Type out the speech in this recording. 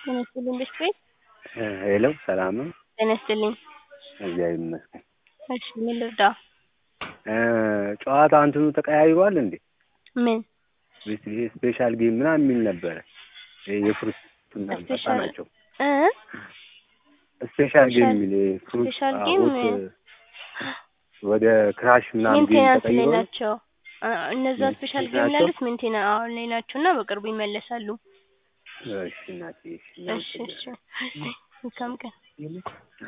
ጤና ይስጥልኝ ቤት ቤት ሄሎ ሰላም ነው? ጤና ይስጥልኝ። እግዚአብሔር ይመስገን። እሺ ምን ልርዳ? ጨዋታ እንትኑ ተቀያይሯል እንዴ? ምን ስፔሻል ጌም ምናምን የሚል ነበረ። የፍሩት ስፔሻል ናቸው እ ስፔሻል ጌም የሚል ፍሩት ስፔሻል ጌም ወደ ክራሽ ምናምን ጌም ሜንቴናንስ ላይ ተቀይሯል። ናቸው። አ- እነዛ ስፔሻል ጌም ናቸው? ያሉት ሜንቴና አሁን ላይ ናቸው እና በቅርቡ ይመለሳሉ። እሺ እናቴ እሺ እሺ እሺ መልካም ቀን።